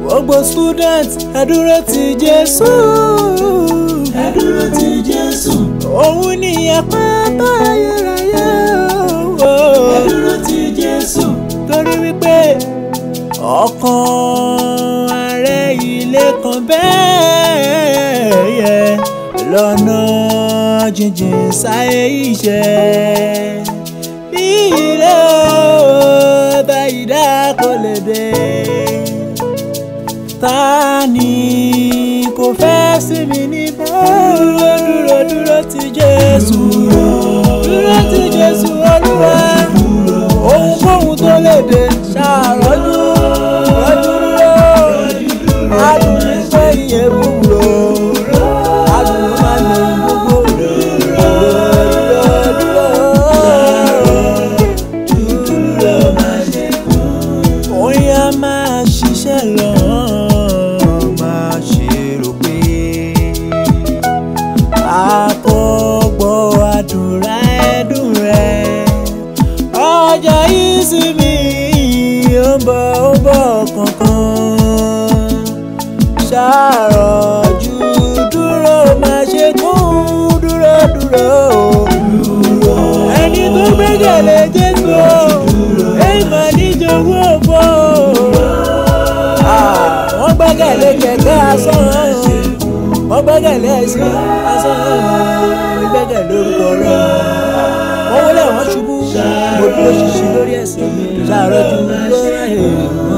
gbogbo student ẹ dúró ti Jésù. ẹ dúró ti Jésù. òun ni àpáta ayérayé o. ẹ dúró ti Jésù. torí wípé ọkàn ààrẹ ilé kan bẹ́ẹ̀ yẹ lọ́nà jíjìn sáyé iṣẹ́ bí ilé ọ̀tá ìdá kò lè dé ta ni kò fẹ́ sí mi níbẹ̀ dúró dúró dúró ti Jésù dúró ti Jésù Olúwa ohunkóhun tó lè dé ṣàròjú rọ́jú dúró adùn ní pé iye wúwo adùn ló máa lè gbogbo dúró dúró dúró oyin a máa ṣiṣẹ́ lọ máa ṣe rò pé àkọ́gbọ́ àdúrà ẹ̀dùn rẹ̀ ọjọ́ ìsinmi ó ń bọ̀ ó ń bọ̀ kankan ṣàròjù dúró máa ṣe kún dúró dúró ẹni tó gbẹ́kẹ̀lé Jésù èyí máa níjogún òfò wọ́n gbẹ́kẹ̀lé kẹ̀kẹ́ asán wọ́n gbẹ́kẹ̀lé ẹṣin asán wọ́n gbẹ́kẹ̀lé orúkọ rẹ̀ wọ́n wọlé wọ́n ṣubú mo dúró ṣinṣin lórí ẹ̀sìn mi ṣàròjù lórí ẹ̀hìn.